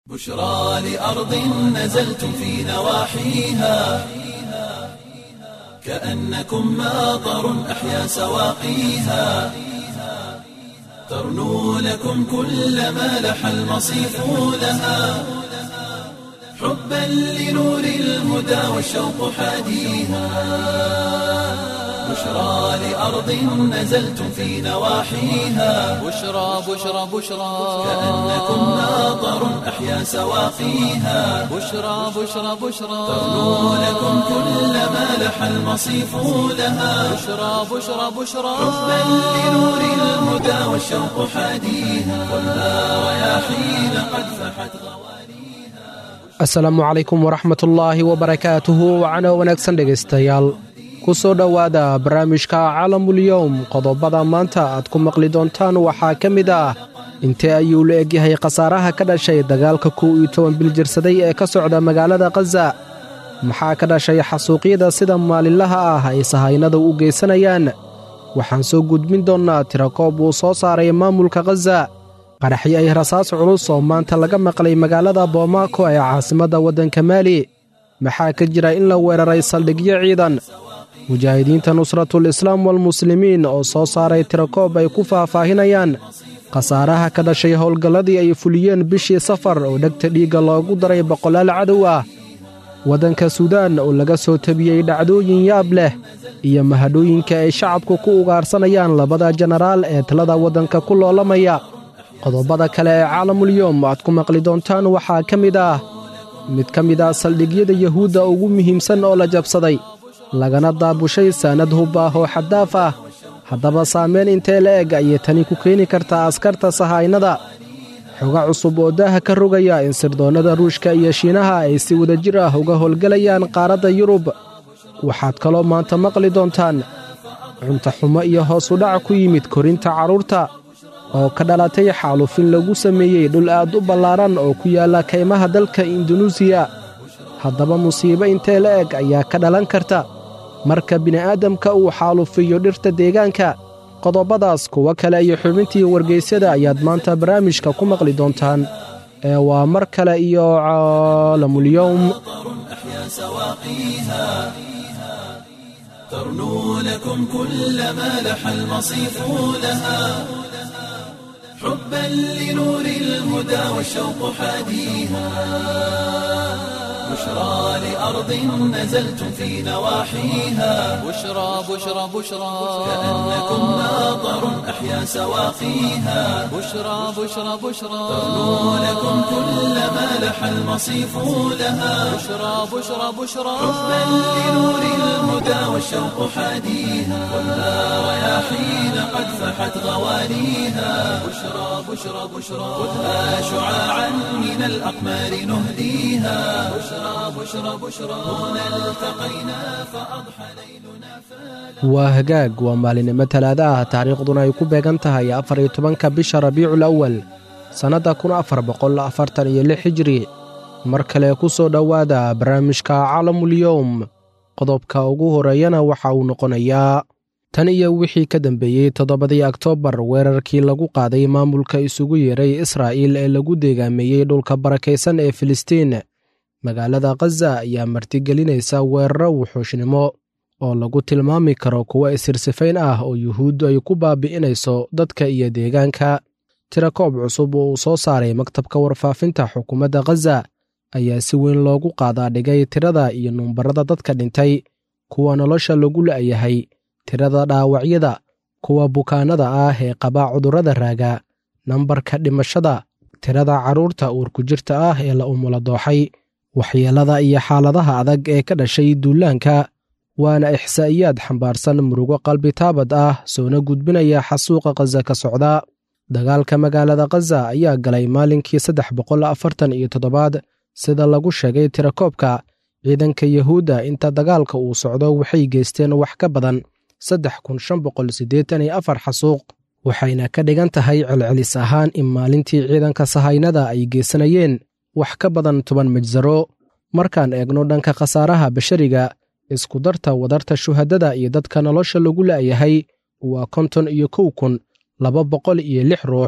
بشرى لأرض نزلتم في نواحيها كأنكم ماطر أحيا سواقيها ترنو لكم كل ما لح المصيف لها حبا لنور الهدى والشوق حاديها بشرى لأرض نزلتم في نواحيها بشرى بشرى بشرى كأنكم ماطر أحيا سواقيها بشرى بشرى بشرى ترنو لكم كل ما لح المصيف لها بشرى بشرى بشرى حبا لنور الهدى والشوق حاديها والنار رياحين قد فحت asalaamu calaykum waraxmat ullaahi wabarakaatuhu wacano wanaagsan dhegaystayaal ku soo dhowaada barnaamijka calamulyowm qodobada maanta aad ku maqli doontaan waxaa ka mid ah intee ayuu la egyahay khasaaraha ka dhashay dagaalka kow iyo toban bil jirsaday ee ka socda magaalada khaza maxaa ka dhashay xasuuqyada sida maalinlaha ah ay sahaynada u geysanayaan waxaan soo gudbin doonnaa tirakoob uu soo saaray maamulka khaza qaraxyo ay rasaas culus oo maanta laga maqlay magaalada boomaako ee caasimadda waddanka maali maxaa ka jira in la weeraray saldhigyo ciidan mujaahidiinta nusratul islaam walmuslimiin oo soo saaray tirakoob ay ku faahfaahinayaan khasaaraha ka dhashay howlgalladii ay fuliyeen bishii safar oo dhegta dhiigga loogu daray boqolaal cadow ah waddanka suudaan oo laga soo tabiyey dhacdooyin yaab leh iyo mahadhooyinka ay shacabku ku ugaarsanayaan labada jenaraal ee talada waddanka ku loolamaya qodobada kale ee caalamulyoom aad ku maqli doontaan waxaa ka mid ah mid ka mid ah saldhigyada yuhuudda ugu muhiimsan oo la jabsaday lagana daabushay saanad hub ah oo xaddaaf ah haddaba saamayn intee la eg ayay tani ku keeni kartaa askarta sahaynada xoga cusub oo daaha ka rogaya in sirdoonnada ruushka iyo shiinaha ay si wadajir ah uga howlgelayaan qaaradda yurub waxaad kaloo maanta maqli doontaan cuntaxumo iyo hoos udhac ku yimid korinta carruurta oo ka dhalatay xaalufin lagu sameeyey dhul aad u ballaaran oo ku yaalla kaymaha dalka indunuusiya haddaba musiibo intee la eg ayaa ka dhalan karta marka bini'aadamka uu xaalufiyo dhirta deegaanka qodobadaas kuwo kale iyo xubintii wargaysyada ayaad maanta barnaamijka ku maqli doontaan ee waa mar kale iyo caalamulyowm أحيا سواقيها ترنو لكم كل ما لح المصيف لها حبا لنور الهدى والشوق حاديها بشرى لأرض نزلتم في نواحيها بشرى بشرى بشرى كأنكم ماطر أحيا سواقيها بشرى بشرى بشرى ترنو لكم كل ما لح المصيف لها بشرى بشرى بشرى حبا لنور الهدى والشوق حاديها والنار رياحين قد فحت غوانيها بشرى بشرى بشرى خذها شعاعا من الأقمار نهديها بشرى بشرى بشرى هنا التقينا فأضحى ليلنا waa hagaag waa maalinimo talaada ah taariikhduna ay ku beegan tahay afar iyo tobanka bisha rabiicul awal sannadda kun afar boqol afartan iyo lix hijri mar kale ku soo dhowaada barnaamijka calamulyowm qodobka ugu horeeyana waxa uu noqonayaa tan iyo wixii ka dambeeyey toddobadii oktoobar weerarkii lagu qaaday maamulka isugu yeeray israa'iil ee lagu deegaameeyey dhulka barakaysan ee filistiin magaalada khaza ayaa martigelinaysa weeraro wuxuushnimo oo lagu tilmaami karo kuwo isirsifayn ah oo yuhuuddu ay ku baabi'inayso dadka iyo deegaanka tirakoob cusub oo uu soo saaray maktabka warfaafinta xukuumadda khaza ayaa si weyn loogu qaadaa dhigay tirada iyo numbarada dadka dhintay kuwa nolosha lagu la'yahay tirada dhaawacyada kuwa bukaannada ah ee qabaa cudurrada raaga nambarka dhimashada tirada carruurta uurku jirta ah ee la umula dooxay waxyeellada iyo xaaladaha adag ee ka dhashay duulaanka waana ixsaa'iyaad xambaarsan murugo qalbi taabad ah soona gudbinaya xasuuqa khaza ka socda dagaalka magaalada khaza ayaa galay maalinkii saddex boqol afartan iyo toddobaad sida lagu sheegay tirakoobka ciidanka yuhuudda inta dagaalka uu socdo waxay geysteen wax ka badan saddex kun shan boqol siddeetan iyo afar xasuuq waxayna ka dhigan tahay celcelis ahaan in maalintii ciidanka sahaynada ay geysanayeen wax ka badan toban majsaro markaan eegno dhanka khasaaraha bashariga isku darta wadarta shuhadada iyo dadka nolosha lagu la'yahay waa konton iyo kow kun laba boqol iyo lix ruux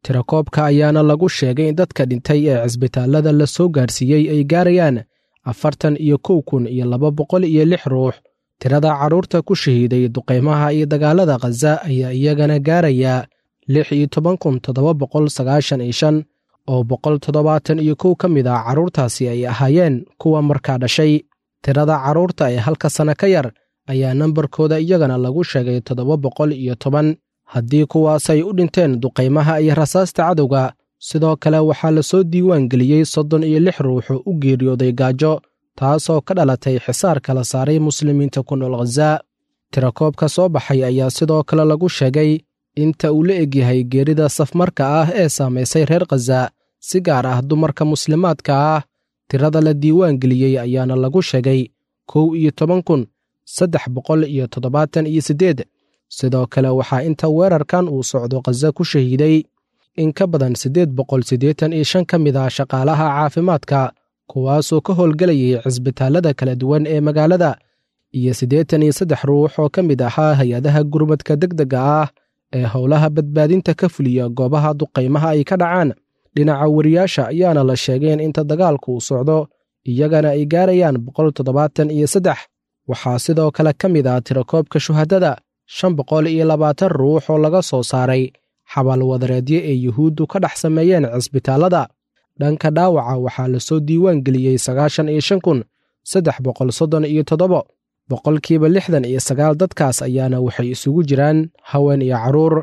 tirakoobka ayaana lagu sheegay in dadka dhintay ee cisbitaallada la soo gaarsiiyey ay gaarayaan afartan iyo kow kun iyo laba boqol iyo lix ruux tirada carruurta ku shahiiday duqaymaha iyo dagaalada khaza ayaa iyagana gaarayaa lix iyo toban kun toddoba boqol sagaashan iyo shan oo boqol toddobaatan iyo kow ka mid ah carruurtaasi ay ahaayeen kuwa markaa dhashay tirada carruurta ee halka sanno ka yar ayaa nambarkooda iyagana lagu sheegay toddoba boqol iyo toban haddii kuwaasay u dhinteen duqaymaha iyo rasaasta cadowga sidoo kale waxaa la soo diiwaan geliyey soddon iyo lix ruuxoo u geeriyooday gaajo taasoo ka dhalatay xisaar kala saaray muslimiinta ku nool khaza tirakoobka soo baxay ayaa sidoo kale lagu sheegay inta uu la egyahay geerida safmarka ah ee saamaysay reer khaza si gaar ah dumarka muslimaadka ah tirada la diiwaan geliyey ayaana lagu sheegay kow iyo toban kun saddex boqol iyo toddobaatan iyo siddeed sidoo kale waxaa inta weerarkan uu socdo khaza ku shahiiday in ka badan siddeed boqol siddeetan iyo shan ka mid ah shaqaalaha caafimaadka kuwaasoo ka howlgelayay cisbitaallada kala duwan ee magaalada iyo siddeetan iyo saddex ruux oo ka mid ahaa hay-adaha gurmadka degdega ah ee howlaha badbaadinta ka fuliya goobaha duqaymaha ay ka dhacaan dhinaca wariyaasha ayaana la sheegeen inta dagaalku uu socdo iyagana ay gaarayaan boqol toddobaatan iyo saddex waxaa sidoo kale ka mid ah tirakoobka shuhadada shan boqol iyo labaatan ruux oo laga soo saaray xabaalwadareedyo ee yuhuuddu ka dhex sameeyeen cisbitaallada dhanka dhaawaca waxaa la soo diiwaan geliyey sagaashan iyo shan kun saddex boqol soddon iyo toddobo boqolkiiba lixdan iyo sagaal dadkaas ayaana waxay isugu jiraan haween iyo carruur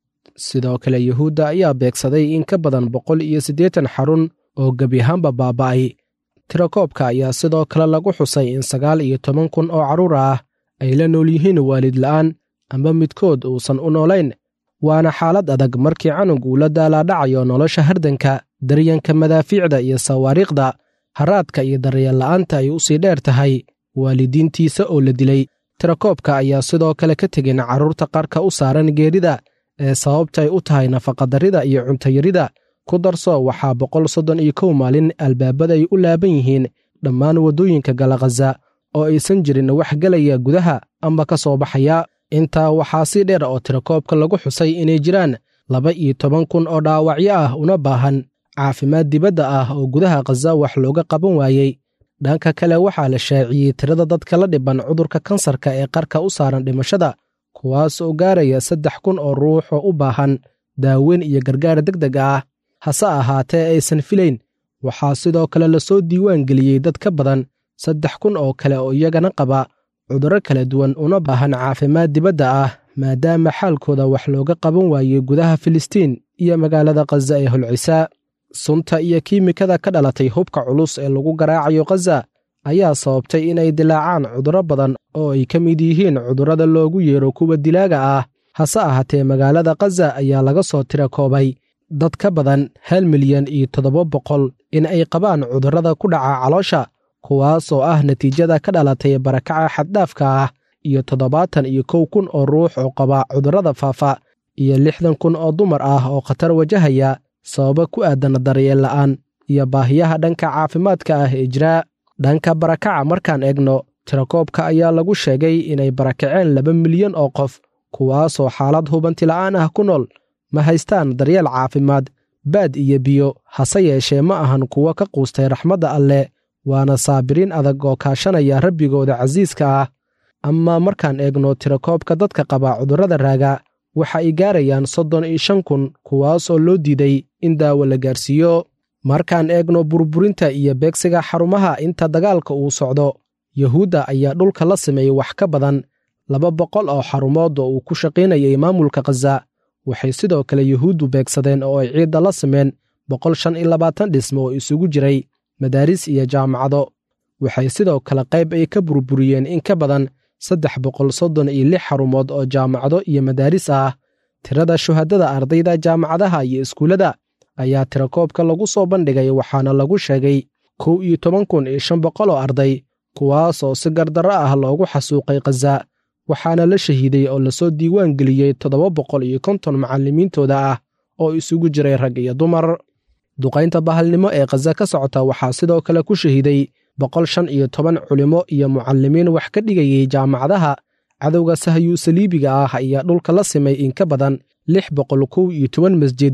sidoo kale yuhuudda ayaa beegsaday in ka badan boqol iyo siddeetan xarun oo gebi ahaanba baaba'ay tirakoobka ayaa sidoo kale lagu xusay in sagaal iyo toban kun oo carruur ah ay la nool yihiin waalid la'aan amba midkood uusan u noolayn waana xaalad adag markii canug uu la daalaadhacayo nolosha hardanka daryanka madaafiicda iyo sawaariikhda haraadka iyo daryeel la'aanta ay u sii dheer tahay waalidiintiisa oo la dilay tirakoobka ayaa sidoo kale ka tegin carruurta qarka u saaran geerida ee sababtay u tahay nafaqadarrida iyo cuntayarida ku darso waxaa boqol soddon iyo kow maalin albaabaday u laaban yihiin dhammaan waddooyinka gala khaza oo aysan jirin wax gelaya gudaha amba ka soo baxaya intaa waxaa si dheer oo tirakoobka lagu xusay inay jiraan laba iyo toban kun oo dhaawacyo ah una baahan caafimaad dibadda ah oo gudaha khaza wax looga qaban waayey dhanka kale waxaa la shaaciyey tirada dadka la dhiban cudurka kansarka ee qarka u saaran dhimashada kuwaas oo gaaraya saddex kun oo ruux oo u baahan daaweyn iyo gargaar deg deg ah hase ahaatee aysan filayn waxaa sidoo kale lasoo diiwaan geliyey dad ka badan saddex kun oo kale oo iyagana qaba cudurro kala duwan una baahan caafimaad dibadda ah maadaama xaalkooda wax looga qaban waayey gudaha filistiin iyo magaalada khaza ee holcisa sunta iyo kiimikada ka dhalatay hubka culus ee lagu garaacayo khaza ayaa sababtay inay dilaacaan cudurro badan oo ay ka mid yihiin cudurrada loogu yeero kuwa dilaaga ah hase ahaatee magaalada khaza ayaa laga soo tira koobay dad ka badan hal milyan iyo toddoba boqol in ay qabaan cudurrada ku dhaca caloosha kuwaas oo ah natiijada ka dhalatay barakaca xaddhaafka ah iyo toddobaatan iyo kow kun oo ruux oo qaba cudurrada faafa iyo lixdan kun oo dumar ah oo khatar wajahaya sababa ku aadan daryeel la'aan iyo baahiyaha dhanka caafimaadka ah ee jiraa dhanka barakaca markaan eegno tirakoobka ayaa lagu sheegay inay barakaceen laba milyan oo qof kuwaasoo xaalad hubanti la'aan ah ku nool ma haystaan daryeel caafimaad baad iyo biyo hase yeeshee ma ahan kuwo ka quustay raxmadda alleh waana saabiriin adag oo kaashanaya rabbigooda casiiska ah amaa markaan eegno tirakoobka dadka qaba cudurrada raaga waxa ay gaarayaan soddon iyo shan kun kuwaasoo loo diiday in daawo la gaarsiiyo markaan eegno burburinta iyo beegsiga xarumaha inta dagaalka uu socdo yuhuudda ayaa dhulka la sameeyey wax ka badan laba boqol oo xarumood oo uu ku shaqaynayay maamulka khaza waxay sidoo kale yuhuuddu beegsadeen oo ay ciidda la sameen boqol shan iyo labaatan dhismo oo isugu jiray madaaris iyo jaamacado waxay sidoo kale qayb ay ka burburiyeen in ka badan saddex boqol soddon iyo lix xarumood oo jaamacado iyo madaaris ah tirada shuhadada ardayda jaamacadaha iyo iskuullada ayaa tirakoobka lagu soo bandhigay waxaana lagu sheegay kow iyo toban kun iyo shan boqol oo arday kuwaasoo si gardarro ah loogu xasuuqay khaza waxaana la shahiiday oo lasoo diiwaan geliyey toddoba boqol iyo konton macallimiintooda ah oo isugu jiray rag iyo dumar duqaynta bahalnimo ee khaza ka socota waxaa sidoo kale ku shahiiday boqol shan iyo toban culimo iyo mucallimiin wax ka dhigayey jaamacadaha cadowga sahyuu saliibiga ah ayaa dhulka la simay in ka badan lix boqol kow iyo toban masjid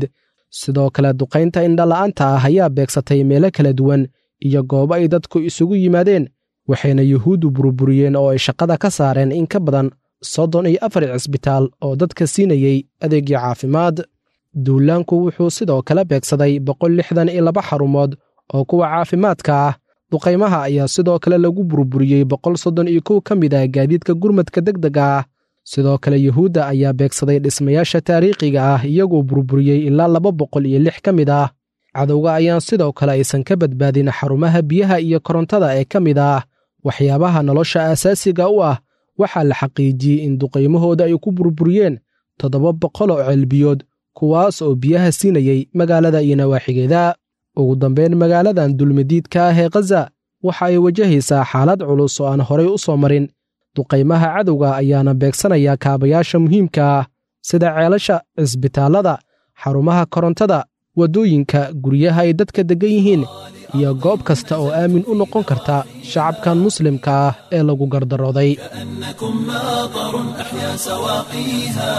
sidoo kale duqaynta indhala-aanta ah ayaa beegsatay meelo kala duwan iyo goobo ay dadku isugu yimaadeen waxayna yuhuuddu burburiyeen oo ay shaqada ka saareen in ka badan soddon iyo afar cisbitaal oo dadka siinayey adeegyo caafimaad duulaanku wuxuu sidoo kale beegsaday boqol lixdan iyo laba xarumood oo kuwa caafimaadka ah duqaymaha ayaa sidoo kale lagu burburiyey boqol soddon iyo kow ka mid ah gaadiidka gurmadka degdega ah sidoo kale yuhuudda ayaa beegsaday dhismayaasha taariikhiga ah iyagoo burburiyey ilaa laba boqol iyo lix ka mid ah cadowga ayaan sidoo kale aysan ka badbaadin xarumaha biyaha iyo korontada ee ka mid ah waxyaabaha nolosha aasaasiga u ah waxaa la xaqiijiyey in duqaymahooda ay ku burburiyeen toddoba boqol oo ceelbiyood kuwaas oo biyaha siinayey magaalada iyo nawaaxigeeda ugu dambayn magaaladan dulmadiidka ah ee khaza waxa ay wajahaysaa xaalad culus oo aan horay u soo marin duqaymaha cadowga ayaana beegsanaya kaabayaasha muhiimka ah sida ceelasha cisbitaallada xarumaha korontada waddooyinka guryaha ay dadka deggan yihiin iyo goob kasta oo aamin u noqon karta shacabkan muslimka ah ee lagu gardarooday كأنكم ماطر أحيا سواقيها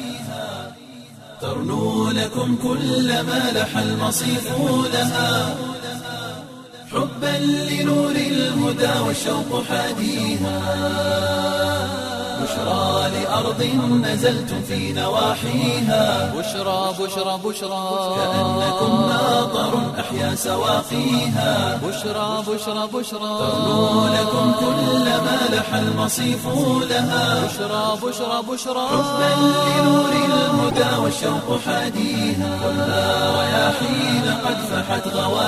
ترنو لكم كل ما لح المصيف لها حبا لنور الهدى والشوق حاديها بشرى لأرض نزلتم في نواحيها بشرى بشرى بشرى كأنكم ماطر أحيا سواقيها بشرى بشرى بشرى ترنو لكم كل ما لح المصيف لها بشرى بشرى بشرى حبا لنور الهدى والشوق حاديها كلها رياحين قد فحت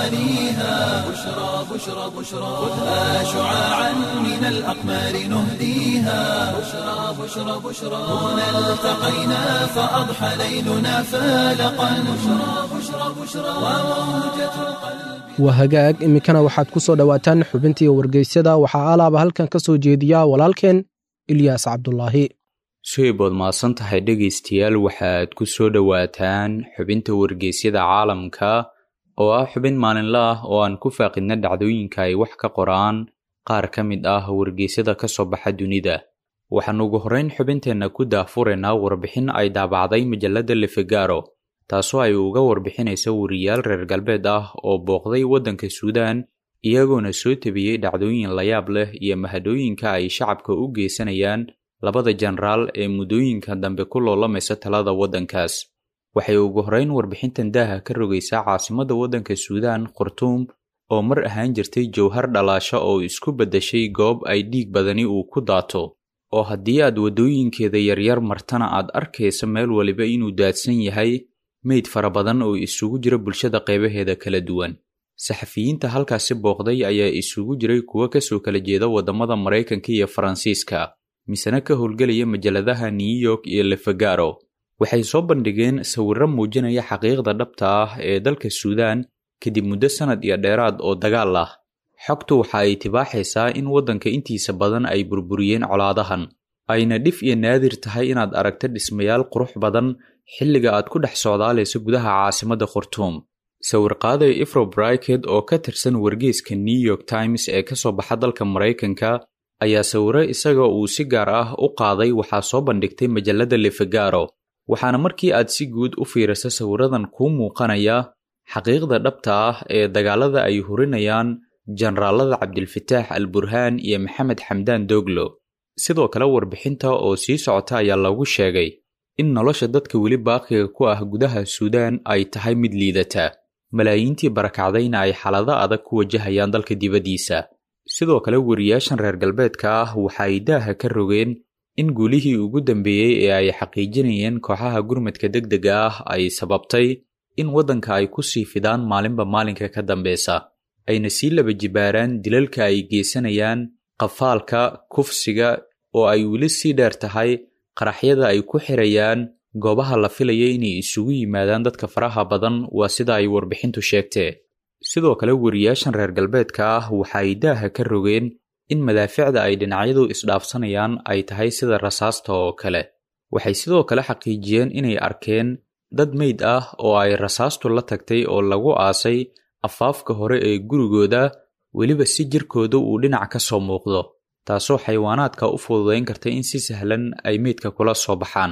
غوانيها بشرى بشرى بشرى خذها شعاعا من الأقمار نهديها بشرى بشرى بشرى هنا التقينا فأضحى ليلنا فالقا بشرى بشرى بشرى وموجة القلب waa hagaag iminkana waxaad ku soo dhowaataan xubintii wargeysyada waxaa alaaba halkan ka soo jeediya walaalkeen ilyaas cabdulaahi sheybood mahadsan tahay dhegaystayaal waxaad ku soo dhowaataan xubinta wargeysyada caalamka oo ah xubin maalinle ah oo aan ku faaqidna dhacdooyinka ay wax ka qoraan qaar ka mid ah wargeysyada ka soo baxa dunida waxaan ugu horrayn xubinteenna ku daahfuraynaa warbixin ay daabacday majalladda lefegaro taasoo ay uga warbixinaysa wariyaal reer galbeed ah oo booqday waddanka suudaan iyagoona soo tebiyey dhacdooyin layaab leh iyo mahadooyinka ay shacabka u geysanayaan labada jenaraal ee muddooyinka dambe ku loolamaysa talada waddankaas waxay ugu horrayn warbixintan daaha ka rogaysaa caasimadda waddanka suudaan khartuum oo mar ahaan jirtay jowhar dhalaasho oo isku beddeshay goob ay dhiig badani uu ku daato oo haddii aad waddooyinkeeda yaryar martana aad arkaysa meel waliba inuu daadsan yahay meyd fara badan oo isugu jira bulshada qeybaheeda kala duwan saxafiyiinta halkaasi booqday ayaa isugu jiray kuwo kasoo kala jeeda waddamada maraykanka iyo faransiiska misena ka howlgelaya majalladaha new york iyo lefegaro waxay soo bandhigeen sawirro muujinaya xaqiiqda dhabta ah ee dalka suudaan kadib muddo sannad iyo dheeraad oo dagaal ah xogtu waxa ay tibaaxaysaa in waddanka intiisa badan ay burburiyeen colaadahan ayna dhif iyo naadir tahay inaad aragto dhismayaal qurux badan xilliga aad ku dhex socdaalayso gudaha caasimadda khartuum sawirqaaday ifro briket oo ka tirsan wargeyska new york times ee ka soo baxa dalka maraykanka ayaa sawiro isaga uu si gaar ah u qaaday waxaa soo bandhigtay majalladda lefegaro waxaana markii aad si guud u fiiriso sawiradan kuu muuqanaya xaqiiqda dhabta ah ee dagaalada ay hurinayaan jenaraalada cabdilfataax al burhaan iyo maxamed xamdaan doglo sidoo kale warbixinta oo sii socota ayaa lagu sheegay in nolosha dadka weli baaqiga ku ah gudaha suudaan ay tahay mid liidata malaayiintii barakacdayna ay xaalado adag ku wajahayaan dalka dibaddiisa sidoo kale wariyaashan reer galbeedka ah waxa ay daaha ka rogeen in guulihii ugu dambeeyey ee ay xaqiijinayeen kooxaha gurmadka degdega ah ay sababtay in waddanka ay ku sii fidaan maalinba maalinka ka dambeysa ayna sii laba jibaaraan dilalka ay geysanayaan qafaalka kufsiga oo ay weli sii dheer tahay qaraxyada ay ku xirayaan goobaha la filaya inay isugu yimaadaan dadka faraha badan waa sida ay warbixintu sheegtee sidoo kale wariyaashan reer galbeedka ah waxa ay daaha ka rogeen in madaaficda ay dhinacyadu isdhaafsanayaan ay tahay sida rasaasta oo kale waxay sidoo kale xaqiijiyeen inay arkeen dad meyd ah oo ay rasaastu la tagtay oo lagu aasay afaafka hore ee gurigooda weliba si jirkooda uu dhinac ka soo muuqdo taasoo xayawaanaadka u fududayn karta in si sahlan ay meydka kula soo baxaan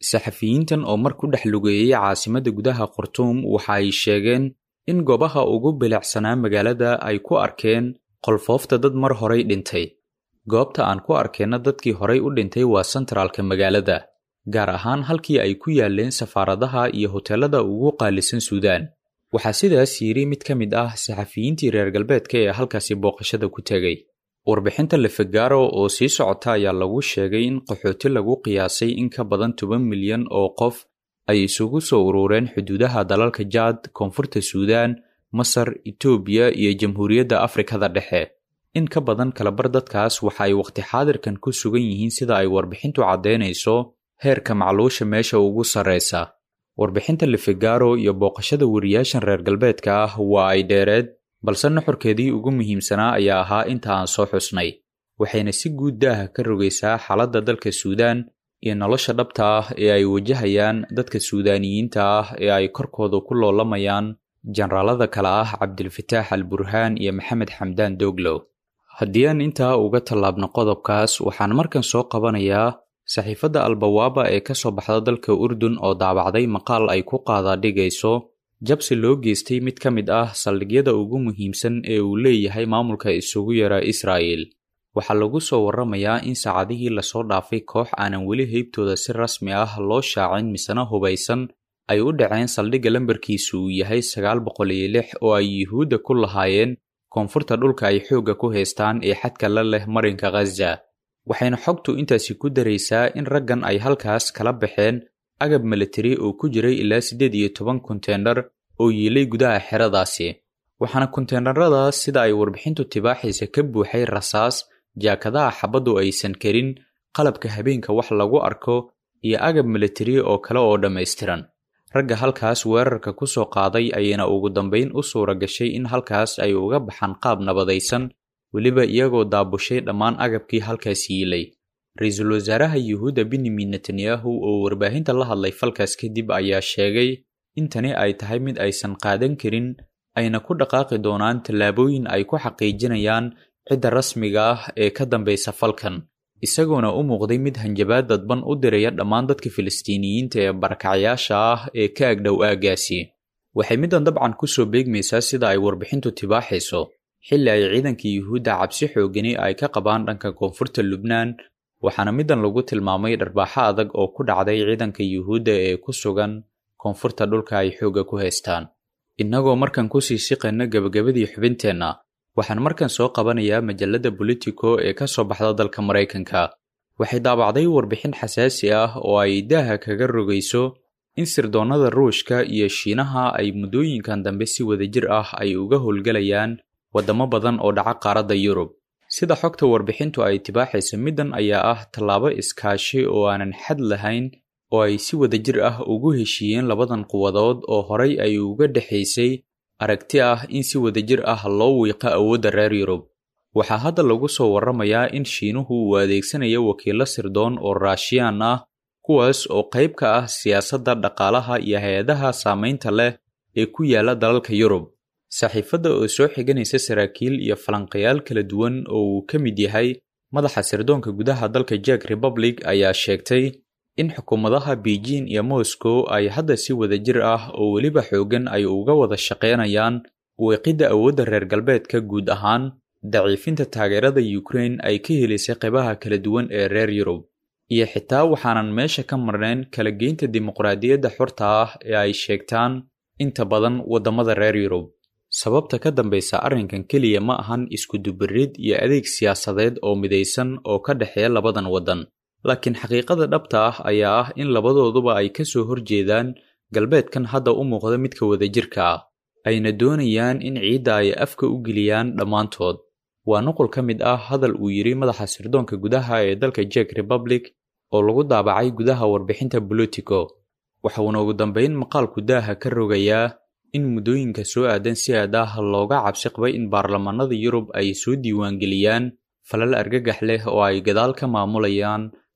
saxafiyiintan oo mar ku dhex lugeeyey caasimadda gudaha khartuum waxa ay sheegeen in goobaha ugu bilicsanaa magaalada ay ku arkeen qolfoofta dad mar horay dhintay goobta aan ku arkeenna dadkii horay u dhintay waa sentraalka magaalada gaar ahaan halkii ay ku yaaleen safaaradaha iyo hoteelada ugu qaalisan suudaan waxaa sidaas yidhi mid ka mid ah saxafiyiintii reer galbeedka ee halkaasi booqashada ku tegay warbixinta lefegaro oo sii socota ayaa lagu sheegay in qaxooti lagu qiyaasay in ka badan toban milyan oo qof ay isugu soo urureen xuduudaha dalalka jaad koonfurta suudaan masar itoobiya iyo jamhuuriyadda afrikada dhexe in ka badan kalabar dadkaas waxa ay waqti xaadirkan ku sugan yihiin sida ay warbixintu caddaynayso heerka macluusha meesha ugu sarraysa warbixinta lefegaro iyo booqashada wariyaashan reer galbeedka ah waa ay dheereed balse nuxurkeedii ugu muhiimsanaa ayaa ahaa inta aan soo xusnay waxayna si guud daaha ka rogaysaa xaaladda dalka suudaan iyo nolosha dhabta ah ee ay wajahayaan dadka suudaaniyiinta ah ee ay korkooda ku loolamayaan jenaraalada kale ah cabdilfataax al burhaan iyo maxamed xamdaan doglow haddii aan intaa uga tallaabno qodobkaas waxaan markan soo qabanayaa saxiifadda albawaaba ee ka soo baxda dalka urdun oo daabacday maqaal ay ku qaadaadhigayso jabsi loo geystay mid ka mid ah saldhigyada ugu muhiimsan ee uu leeyahay maamulka isugu yara israa'el waxaa lagu soo warramayaa in saacadihii lasoo dhaafay koox aanan weli heybtooda si rasmi ah loo shaacin misena hubaysan ay u dhaceen saldhigga lambarkiisu uu yahay sagaal boqol iyo lix oo ay yuhuudda ku lahaayeen koonfurta dhulka ay xoogga ku haystaan ee xadka la leh marinka khaza waxayna xogtu intaasi ku daraysaa in raggan ay halkaas kala baxeen agab militari oo ku jiray ilaa siddeed iyo toban konteenar oo yiilay gudaha xeradaasi waxaana konteenaradaas sida ay warbixintu tibaaxaysa ka buuxay rasaas jaakadaha xabaddu aysan karin qalabka habeenka wax lagu arko iyo agab militari oo kale oo dhammaystiran ragga halkaas weerarka ku soo qaaday ayayna ugu dambayn u suura gashay in halkaas ay uga baxaan qaab nabadaysan weliba iyagoo daabushay dhammaan agabkii halkaas yiilay ra-iisul wasaaraha yuhuudda benyamin netanyahu oo warbaahinta la hadlay falkaas kadib ayaa sheegay in tani ay tahay mid aysan qaadan karin ayna ku dhaqaaqi doonaan tallaabooyin ay ku xaqiijinayaan cidda rasmiga ah ee ka dambaysa falkan isagoona u muuqday mid hanjabaad dadban u diraya dhammaan dadka filistiiniyiinta ee barakacayaasha ah ee ka agdhow aaggaasi waxay middan dabcan ku soo beegmaysaa sida ay warbixintu tibaaxayso xilli ay ciidanka yuhuudda cabsi xoogani ay ka qabaan dhanka koonfurta lubnaan waxaana middan lagu tilmaamay dharbaaxo adag oo ku dhacday ciidanka yuhuudda ee ku sugan koonfurta dhulka ay xoogga ku haystaan innagoo markan kusii siqayna gebagabadii xubinteenna waxaan markan soo qabanayaa majalladda bolitico ee ka soo baxda dalka maraykanka waxay daabacday warbixin xasaasi ah oo ay daaha kaga rogayso in sirdoonnada ruushka iyo shiinaha ay muddooyinkan dambe si wadajir ah ay uga howlgelayaan waddamo badan oo dhaca qaaradda yurub sida xogta warbixintu ay tibaaxaysa middan ayaa ah tallaabo iskaashi oo aanan xad lahayn oo ay si wadajir ah ugu heshiiyeen labadan quwadood oo horay ay uga dhexaysay aragti ah in si wadajir ah loo wiiqo awoodda reer yurub waxaa hadda lagu soo warramayaa in shiinuhu uu adeegsanayo wakiillo sirdoon oo raashiyaan ah kuwaas oo qayb ka ah siyaasadda dhaqaalaha iyo hay-adaha saamaynta leh ee ku yaala dalalka yurub saxiifadda oo soo xiganaysa saraakiil iyo falanqayaal kala duwan oo uu ka mid yahay madaxa sirdoonka gudaha dalka jack republic ayaa sheegtay in xukuumadaha beijing iyo moscow ay hadda si wadajir ah oo weliba xooggan ay uga wada shaqaynayaan weeqidda awoodda reer galbeedka guud ahaan daciifinta taageerada ukraine ay ka helisay qaybaha kala duwan ee reer yurub iyo xitaa waxaanan meesha ka marnayn kala geynta dimuqraadiyadda xorta ah ee ay sheegtaan inta badan waddamada reer yurub sababta ka dambaysa arrinkan keliya ma ahan iskudubarid iyo adeeg siyaasadeed oo midaysan oo ka dhexeeya labadan waddan laakiin xaqiiqada dhabta ah ayaa ah in labadooduba ay ka soo horjeedaan galbeedkan hadda u muuqda midka wadajirka ah ayna doonayaan in ciidda ay afka u geliyaan dhammaantood waa nuqul ka mid ah hadal uu yidhi madaxa sirdoonka gudaha ee dalka jack republic oo lagu daabacay gudaha warbixinta bolitico waxuuna ugu dambayn maqaalku daaha ka rogayaa in muddooyinka soo aadan si aad ah looga cabsi qabay in baarlamaanada yurub ay soo diiwaangeliyaan falal argagax leh oo ay gadaal ka maamulayaan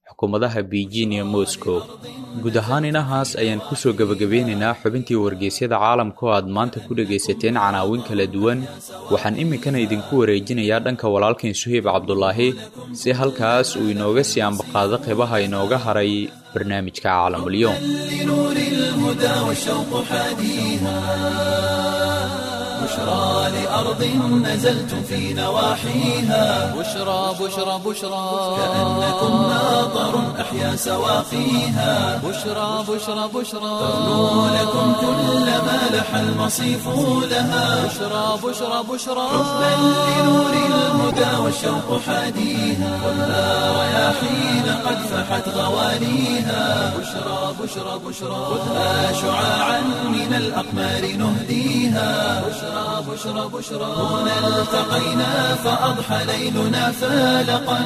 xukuumadaha beijing iyo moscow guud ahaan inahaas ayaan ku soo gebagabeynaynaa xubintii wargeysyada caalamka oo aad maanta ku dhegaysateen canaawin kala duwan waxaan iminkana idinku wareejinayaa dhanka walaalkan suheyb cabdulaahi si halkaas uu inooga sii ambaqaado qeybaha inooga haray barnaamijka caalamulyoom لنور الهدى والشوق حاديها بشرى لأرض نزلتم في نواحيها بشرى بشرى بشرى كأنكم ناظر أحيا سواقيها بشرى بشرى بشرى تغنو لكم كل ما لح المصيف لها بشرى بشرى بشرى حبا لنور الهدى والشوق حاديها خذها رياحين قد فحت غواليها بشرى بشرى بشرى خذها شعاعا من الأقمار نهديها بشرى بشرى بشرى هنا التقينا فأضحى ليلنا فالقا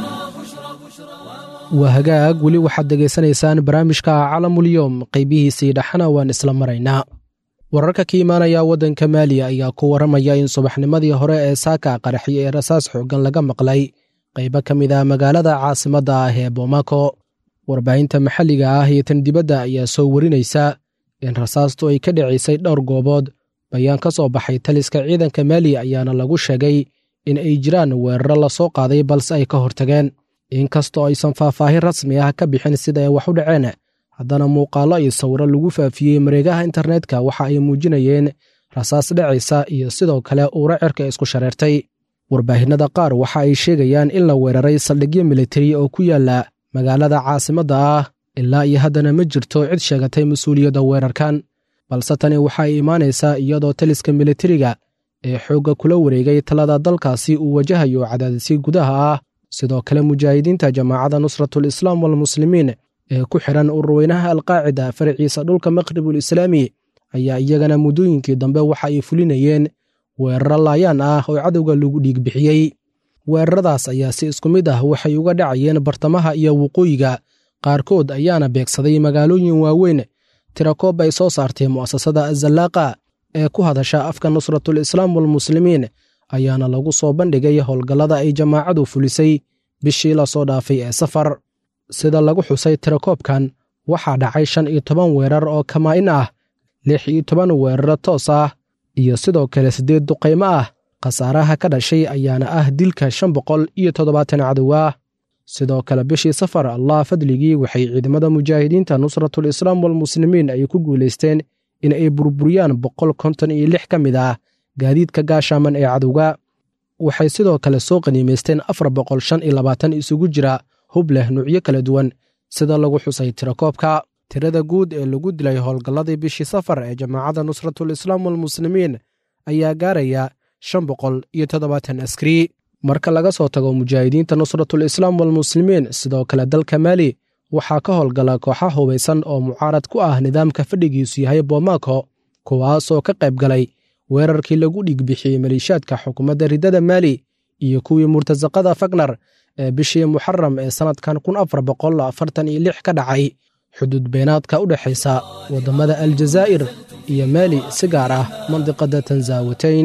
waa hagaag weli waxaad degaysanaysaan barnaamijka calamulyoom qaybihiisii dhexana waan isla maraynaa wararka ka imaanaya waddanka maaliya ayaa ku warramaya in subaxnimadii hore ee saaka qaraxi ee rasaas xooggan laga maqlay qaybo ka mid ah magaalada caasimadda ah ee boomako warbaahinta maxalliga ah iyo tan dibadda ayaa soo warinaysa in rasaastu ay ka dhicisay dhowr goobood bayaan ka soo baxay taliska ciidanka maaliya ayaana lagu sheegay in ay jiraan weeraro lasoo qaaday balse ay ka hortageen inkastoo aysan faahfaahin rasmi ah ka bixin sida ay wax u dhaceen haddana muuqaallo iyo sawiro lagu faafiyey mareegaha internetka waxa ay muujinayeen rasaas dhacaysa iyo sidoo kale uura cirka isku shareertay warbaahinnada qaar waxa ay sheegayaan in la weeraray saldhigyo militari oo ku yaala magaalada caasimadda ah ilaa iyo haddana ma jirto cid sheegatay mas-uuliyadda weerarkan balse tani waxa ay imaanaysaa iyadoo taliska militariga ee xoogga kula wareegay talada dalkaasi uu wajahayo cadaadisyo gudaha ah sidoo kale mujaahidiinta jamaacadda nusratul islaam walmuslimiin ee ku xidhan ururweynaha alqaacida faraciisa dhulka maqribul islaami ayaa iyagana muddooyinkii dambe waxa ay fulinayeen weeraro laayaan ah oo cadowga lagu dhiig bixiyey weeraradaas ayaa si isku mid ah waxay uga dhacayeen bartamaha iyo waqooyiga qaarkood ayaana beegsaday magaalooyin waaweyn tirakoob ay soo saartay mu'asasada azallaaqa ee ku hadasha afka nusratul islaam walmuslimiin ayaana lagu soo bandhigay howlgallada ay jamaacadu fulisay bishii lasoo dhaafay ee safar sida lagu xusay tirakoobkan waxaa dhacay shan iyo toban weerar oo kamaa-in ah lix iyo toban weeraro toos ah iyo sidoo kale siddeed duqaymo ah khasaaraha ka dhashay ayaana ah dilka shan boqol iyo toddobaatan cadow ah sidoo kale bishii safar allah fadligii waxay ciidamada mujaahidiinta nusratul islaam walmuslimiin ay ku guulaysteen in ay burburiyaan boqol konton iyo lix ka mid ah gaadiidka gaashaaman ee cadowga waxay sidoo kale soo qaniimaysteen afar boqol shan iyo labaatan isugu jira hub leh nuucyo kala duwan sida lagu xusay tirakoobka tirada guud ee lagu dilay howlgalladii bishii safar ee jamaacadda nusratul islaam walmuslimiin ayaa gaaraya shan boqol iyo toddobaatan askari marka laga soo tago mujaahidiinta nusratul islaam walmuslimiin sidoo kale dalka maali waxaa ka howlgala kooxa hubaysan oo mucaarad ku ah nidaamka fadhigiisu yahay boomako kuwaasoo ka qayb galay weerarkii lagu dhiigbixiyey maliishaadka xukuumadda riddada maali iyo kuwii murtasaqada fagnar ee bishii muxaram ee sannadkan kun afar boqol afartan iyo lix ka dhacay xuduud beenaadka u dhexaysa waddamada aljazaa'ir iyo maali si gaar ah mandiqadda tanzaawatayn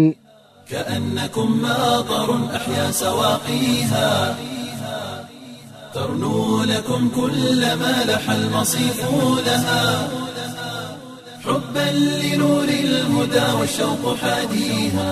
كأنكم ماطر أحيا سواقيها ترنو لكم كل ما لح المصيف لها حبا لنور الهدى والشوق حاديها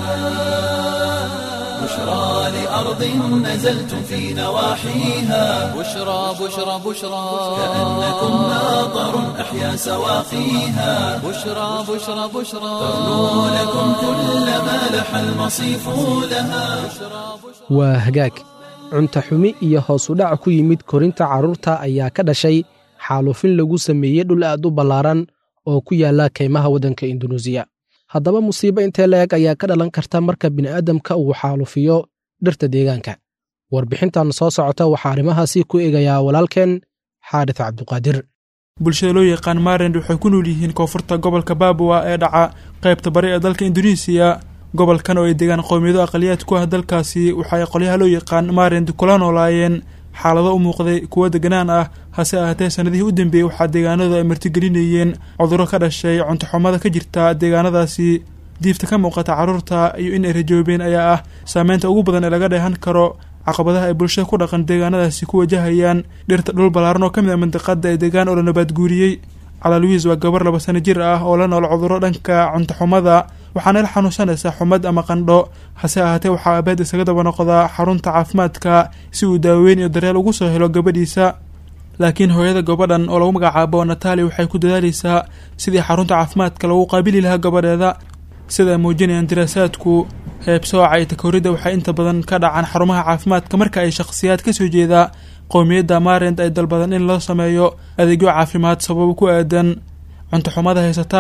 بشرى لأرض نزلتم في نواحيها بشرى بشرى بشرى كأنكم ماطر أحيا سواقيها بشرى بشرى بشرى ترنو لكم كل ما لح المصيف لها waa hagaag cunta xumi iyo hoos u dhac ku yimid korinta carruurta ayaa ka dhashay xaalufin lagu sameeyey dhul aad u ballaaran oo ku yaala kaymaha waddanka indunuusiya haddaba musiibo intee la-eg ayaa ka dhalan karta marka bini'aadamka uu xaalufiyo dhirta deegaanka warbixintan soo socota waxaa arrimahaasi ku eegayaa walaalkeen xaadis cabduqaadir bulshada loo yaqaan maarend waxay ku nool yihiin koonfurta gobolka baabuwa ee dhaca qaybta bari ee dalka induneisiya gobolkan oo ay degaan qowmiyado aqaliyaad ku ah dalkaasi waxa ay qolyaha loo yaqaan maarend kula noolaayeen xaalado u muuqday kuwo deganaan ah hase ahaatee sannadihii u dambeeyey waxaa deegaanadu ay martigelinayeen cudurro ka dhashay cuntoxumada ka jirta deegaanadaasi diifta ka muuqata carruurta iyo in ay rajoobeen ayaa ah saameynta ugu badan ee laga dheehan karo caqabadaha ay bulshada ku dhaqan deegaanadaasi ku wajahayaan dhirta dhul ballaaran oo ka mid a mandiqada ee deegaan oo la nabaadguuriyey calaluwiis waa gabar laba sano jir ah oo la nool cudurro dhanka cuntoxumada waxaana la xanuunsanaysaa xumad ama qandho hase ahaatee waxaa abeed isaga daba noqdaa xarunta caafimaadka si uu daaweyn iyo daryeel ugu soo helo gabadhiisa laakiin hooyada gabadhan oo lagu magacaabo natali waxay ku dadaaleysaa sidii xarunta caafimaadka lagu qaabili lahaa gabadheeda sida ay muujinayaan diraasaadku heebsooca iyo takooridda waxay inta badan ka dhacaan xarumaha caafimaadka marka ay shakhsiyaad ka soo jeedaa qowmiyadda maarend ay dalbadan in loo sameeyo adeegyo caafimaad sababo ku aadan cuntoxumada haysata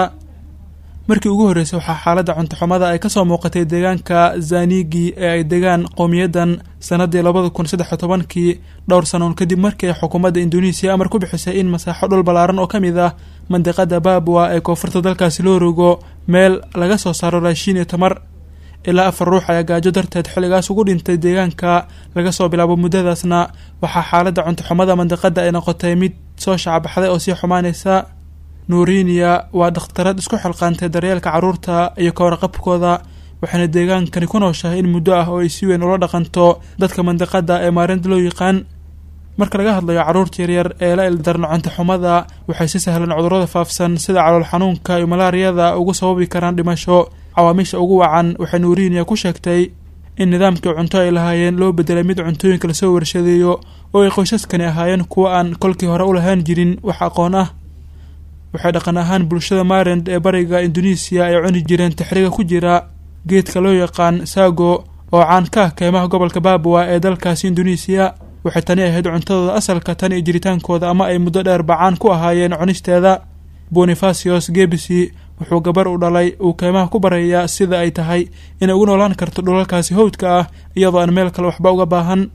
markii ugu horreysay waxaa xaaladda cuntoxumada ay kasoo muuqatay deegaanka zanigi ee ay degaan qowmiyaddan sannaddii labada kun saddex iyo tobankii dhowr sanoon kadib markii ay xukuumadda induneisiya amar ku bixisay in masaaxo dhul ballaaran oo ka mid ah mandiqada babwa ee koonfurta dalkaasi loo rogo meel laga soo saaro raashiin iyo tamar ilaa afar ruux ayaa gaajo darteed xilligaas ugu dhintay deegaanka laga soo bilaabo muddadaasna waxaa xaaladda cuntoxumada mandiqada ay noqotay mid soo shacbaxday oo sii xumaanaysa nuurinia waa dhakhtarad isku xilqaantay daryeelka carruurta iyo ka warqabkooda waxayna deegaankani ku nooshahay in muddo ah oo ay si weyn ula dhaqanto dadka mandiqada ee maarinta loo yaqaan marka laga hadlayo carruurta yaryar ee la ildarno cuntoxumada waxay si sahlan cudurrada faafsan sida calool xanuunka iyo malaariyada ugu sababi karaan dhimasho cawaamiisha ugu wacan waxay nuurinia ku sheegtay in nidaamkii cunto ay lahaayeen loo bedelay mid cuntooyinka lasoo warshadeeyo oo ay qoysaskani ahaayeen kuwo aan kolkii hore u lahaan jirin wax aqoon ah waxay dhaqan ahaan bulshada maarend ee bariga induneisiya ay cuni jireen taxriga ku jira geedka loo yaqaan saago oo caan ka ah keymaha gobolka babwa ee dalkaasi induneisiya waxay tani ahayd cuntadooda asalka tan iyo jiritaankooda ama ay muddo dheer bacaan ku ahaayeen cunisteeda bonifasios gebisi wuxuu gabar u dhalay uu keymaha ku barayaa sida ay tahay inay ugu noolaan karto dhulalkaasi howdka ah iyadoo aan meel kale waxba uga baahan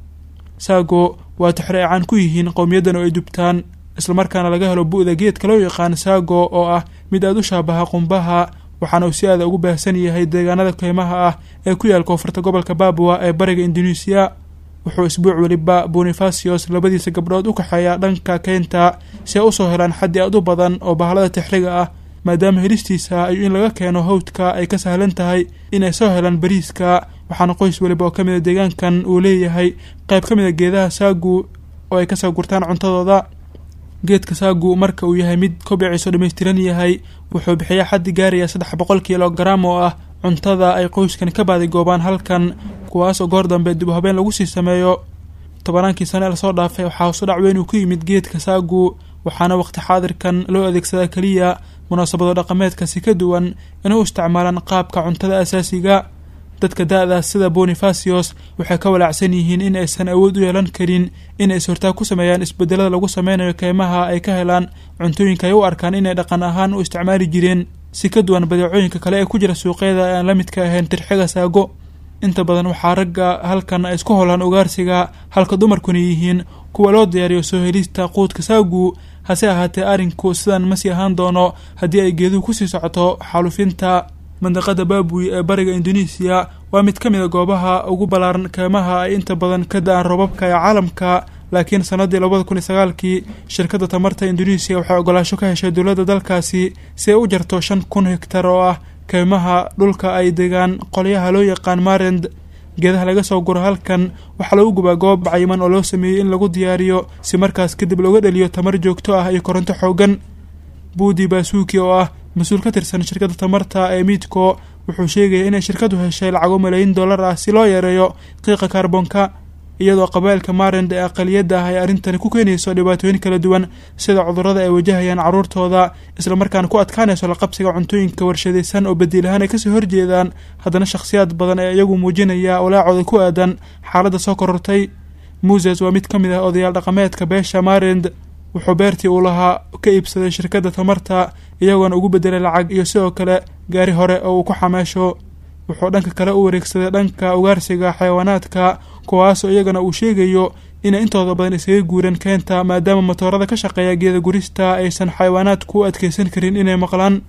saago waa taxri ay caan ku yihiin qowmiyaddan oo ay dubtaan islamarkaana laga helo bu'da geedka loo yaqaan saago oo ah mid aada u shaabaha qumbaha waxaana uu si aada ugu baahsan yahay deegaanada keymaha ah ee ku yaal koonfurta gobolka babwa ee bariga induneisiya wuxuu isbuuc weliba bonifasios labadiisa gabdhood u kaxeeyaa dhanka keynta si ay usoo helaan xaddi aad u badan oo bahlada tixriga ah maadaama helistiisa iyo in laga keeno hawdka ay ka sahlan tahay inay soo helaan bariiska waxaana qoys weliba oo ka mid a deegaankan uu leeyahay qayb ka mid a geedaha saagu oo ay kasoo gurtaan cuntadooda geedka saagu marka uu yahay mid kobiciisu dhammaystiran yahay wuxuu bixiyaa xaddi gaaraya saddex boqol kilogaram oo ah cuntada ay qoyskan ka baadigoobaan halkan kuwaas oo goor dambe dib u habeen lagu sii sameeyo tobanaankii sane ee lasoo dhaafay waxaa hosu dhac weyn uu ku yimid geedka saagu waxaana waqti xaadirkan loo adeegsadaa keliya munaasabado dhaqameedkasi ka duwan inay u isticmaalaan qaabka cuntada asaasiga dadka da-daas sida bonifasios waxay ka walaacsan yihiin in aysan awood u yeelan karin in ay sortaag ku sameeyaan isbedelada lagu sameynayo keymaha ay ka helaan cuntooyinka ay u arkaan inay dhaqan ahaan u isticmaali jireen si ka duwan badeecooyinka kale ee ku jira suuqyada ee aan la midka ahayn tirxiga saago inta badan waxaa ragga halkan ay isku holaan ugaarsiga halka dumarkuna yihiin kuwa loo diyaariyo soo helista quudka saagu hase ahaatee arrinku sidan ma sii ahaan doono haddii ay geeduhu kusii socoto xaalufinta mandiqada baabuy ee bariga induneisiya waa mid ka mid a goobaha ugu ballaaran keymaha ay inta badan ka da-aan roobabka ee caalamka laakiin sannaddii labada kun iyo sagaalkii shirkadda tamarta induneisiya waxay ogolaasho ka heshay dowladda dalkaasi si ay u jarto shan kun hegtar oo ah keymaha dhulka ay degaan qolyaha loo yaqaan marend geedaha laga soo guro halkan waxaa lagu gubaa goob cayiman oo loo sameeyey in lagu diyaariyo si markaas kadib looga dheliyo tamar joogto ah iyo koronto xoogan buudi baasuuki oo ah mas-uul ka tirsan shirkadda tamarta ee miidco wuxuu sheegaya inay shirkadu heshay lacago malaayiin dollar ah si loo yareeyo qiiqa kaarboonka iyadoo qabailka maarend ee aqaliyadda ah ay arrintani ku keenayso dhibaatooyin kala duwan sida cudurrada ay wajahayaan carruurtooda islamarkaana ku adkaanayso laqabsiga cuntooyinka warshadaysan oo badiilahaan ay kasoo horjeedaan haddana shakhsiyaad badan ee iyagu muujinaya walaacooda ku aadan xaaladda soo korortay muses waa mid ka mid ah odayaal dhaqameedka beesha maarend wuxuu beertii uu lahaa ka iibsaday shirkadda tamarta iyagoona ugu bedelay lacag iyo sidoo kale gaari hore oo uu ku xameesho wuxuu dhanka kale u wareegsaday dhanka ugaarsiga xayawaanaadka kuwaasoo iyagana uu sheegayo inay intooda badan iskaga guureen keenta maadaama matoorada ka shaqeeya geeda gurista aysan xayawaanaadku u adkeysan karin inay maqlaan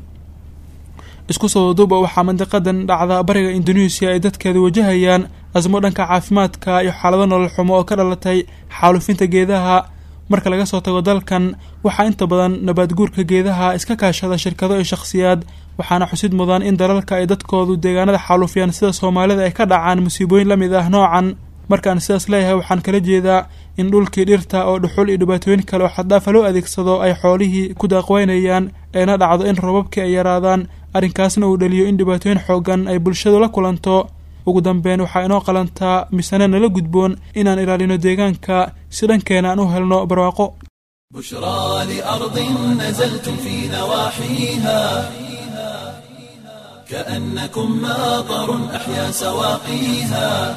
isku soo duuba waxaa mandiqadan dhacda bariga induneisiya ay dadkeeda wajahayaan asmo dhanka caafimaadka iyo xaalado nolol xumo oo ka dhalatay xaalufinta geedaha marka laga soo tago dalkan waxaa inta badan nabaadguurka geedaha iska kaashada shirkado iyo shakhsiyaad waxaana xusid mudan in dalalka ay dadkoodu deegaanada xaalufiyaan sida soomaalida ay ka dhacaan musiibooyin la mid ah noocan markaan sidaas leeyahay waxaan kala jeedaa in dhulkii dhirta oo dhuxul iyo dhibaatooyin kale oo xaddaafa loo adeegsado ay xoolihii ku daaqweynayaan eena dhacdo in robabkii ay yaraadaan arrinkaasna uu dhaliyo in dhibaatooyin xoogan ay bulshadu la kulanto ugu dambeyn waxaa inoo qalantaa misane nala gudboon inaan ilaalino deegaanka si dhankeena aan u helno barwaaqo بشرى لأرض نزلتم في نواحيها كأنكم ماطر أحيا سواقيها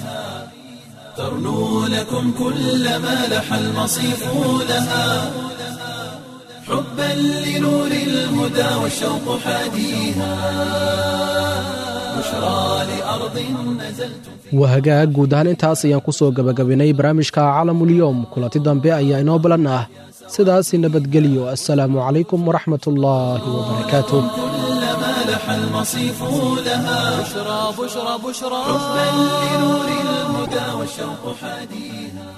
ترنو لكم كل ما لح المصيف لها حبا لنور الهدى والشوق حاديها بشرى لأرض نزلتم في wahagaag guud ahaan intaas ayaan ku soo gebagabinay barnaamijka calamulyoom kulanti dambe ayaa inoo balan ah sidaasi nabadgelyo assalaamu calaykum waraxmat ullaahi wabarakaatuh كل ما لح المصيف لها بشرى بشرى بشرى حبا لنور الهدى والشوق حاديها